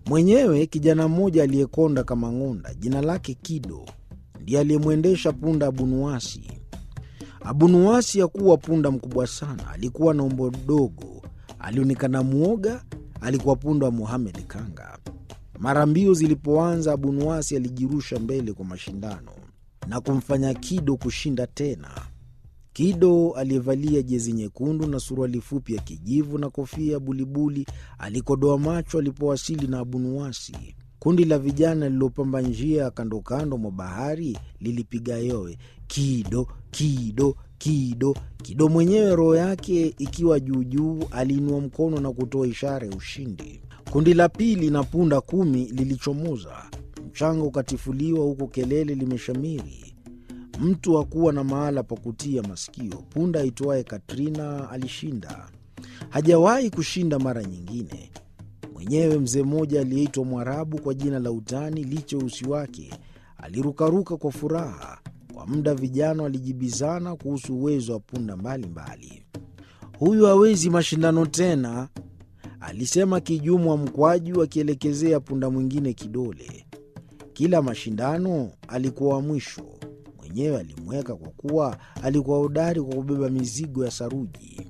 Mwenyewe kijana mmoja aliyekonda kama ng'onda, jina lake Kido, ndiye aliyemwendesha punda Abunuwasi. Abunuwasi hakuwa punda mkubwa sana, alikuwa na umbo dogo, alionekana mwoga. Alikuwa punda wa Muhamed Kanga. Mara mbio zilipoanza, Abunuwasi alijirusha mbele kwa mashindano na kumfanya Kido kushinda tena. Kido aliyevalia jezi nyekundu na suruali fupi ya kijivu na kofia ya bulibuli alikodoa macho alipowasili na Abunuwasi. Kundi la vijana lililopamba njia ya kando kando mwa bahari lilipiga yowe, Kido, Kido, Kido. Kido mwenyewe roho yake ikiwa juujuu, aliinua mkono na kutoa ishara ya ushindi. Kundi la pili na punda kumi lilichomoza, mchanga ukatifuliwa huku kelele limeshamiri. Mtu hakuwa na mahala pa kutia masikio. Punda aitwaye Katrina alishinda, hajawahi kushinda mara nyingine. Mwenyewe mzee mmoja aliyeitwa Mwarabu kwa jina la utani licha usi wake alirukaruka kwa furaha. Kwa muda vijana walijibizana kuhusu uwezo wa punda mbalimbali. Huyu hawezi mashindano tena, alisema Kijumwa Mkwaju akielekezea punda mwingine kidole. Kila mashindano alikuwa wa mwisho. Mwenyewe alimweka kwa kuwa alikuwa hodari kwa kubeba mizigo ya saruji.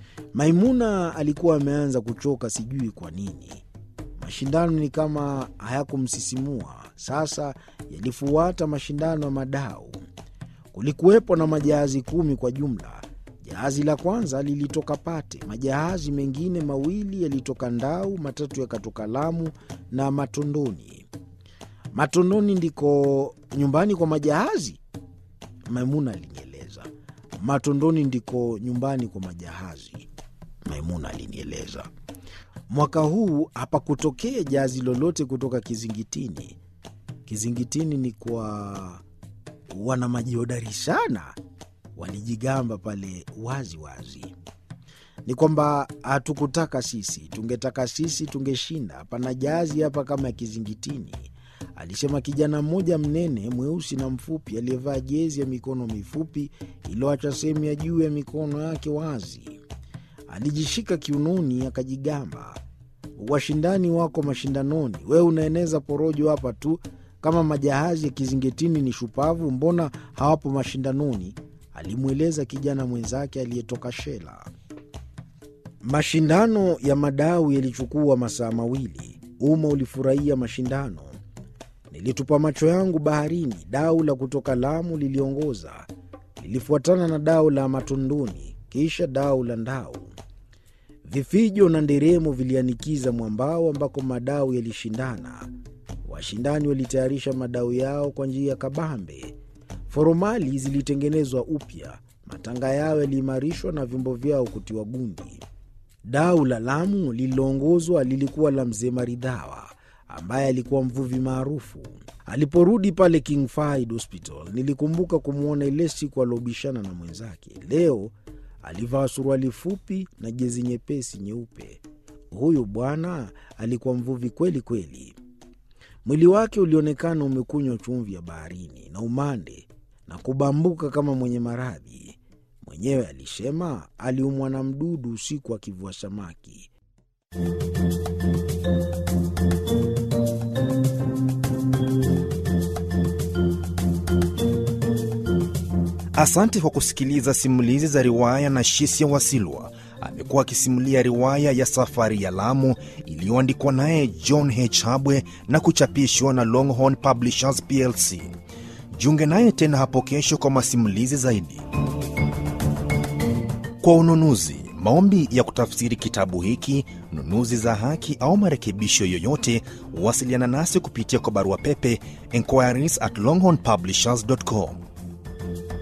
Maimuna alikuwa ameanza kuchoka, sijui kwa nini. Mashindano ni kama hayakumsisimua. Sasa yalifuata mashindano ya madau. Kulikuwepo na majahazi kumi kwa jumla. Jahazi la kwanza lilitoka Pate, majahazi mengine mawili yalitoka Ndau, matatu yakatoka Lamu na Matondoni. Matondoni ndiko nyumbani kwa majahazi? Maimuna alinieleza. Matondoni ndiko nyumbani kwa majahazi, Maimuna alinieleza. Mwaka huu hapakutokea jahazi lolote kutoka Kizingitini. Kizingitini ni kwa wana maji hodari sana, walijigamba pale wazi wazi. Ni kwamba hatukutaka sisi, tungetaka sisi tungeshinda. Hapana jahazi hapa kama ya Kizingitini, alisema kijana mmoja mnene mweusi na mfupi aliyevaa jezi ya mikono mifupi iliyoacha sehemu ya juu ya mikono yake wazi. Alijishika kiunoni akajigamba, washindani wako mashindanoni, wewe unaeneza porojo hapa tu. Kama majahazi ya Kizingitini ni shupavu, mbona hawapo mashindanoni? alimweleza kijana mwenzake aliyetoka Shela. Mashindano ya madau yalichukua masaa mawili. Umma ulifurahia mashindano. Nilitupa macho yangu baharini. Dau la kutoka Lamu liliongoza, lilifuatana na dau la Matondoni, kisha dau la Ndau. Vifijo na nderemo vilianikiza mwambao ambako madau yalishindana. Washindani walitayarisha madau yao kwa njia ya kabambe. Foromali zilitengenezwa upya, matanga yao yaliimarishwa na vyombo vyao kutiwa gundi. Dau la Lamu lililoongozwa lilikuwa la mzee Maridhawa ambaye alikuwa mvuvi maarufu. Aliporudi pale King Fahd Hospital, nilikumbuka kumwona ile siku aliobishana na mwenzake. Leo alivaa suruali fupi na jezi nyepesi nyeupe. Huyu bwana alikuwa mvuvi kweli kweli. Mwili wake ulionekana umekunywa chumvi ya baharini na umande na kubambuka kama mwenye maradhi. Mwenyewe alisema aliumwa na mdudu usiku akivua samaki. Asante kwa kusikiliza simulizi za riwaya na Shisia Wasilwa. Amekuwa akisimulia riwaya ya Safari ya Lamu iliyoandikwa naye John H. Habwe na kuchapishwa na Longhorn Publishers plc. Jiunge naye tena hapo kesho kwa masimulizi zaidi. Kwa ununuzi, maombi ya kutafsiri kitabu hiki, nunuzi za haki au marekebisho yoyote, wasiliana nasi kupitia kwa barua pepe inquiries at longhornpublishers.com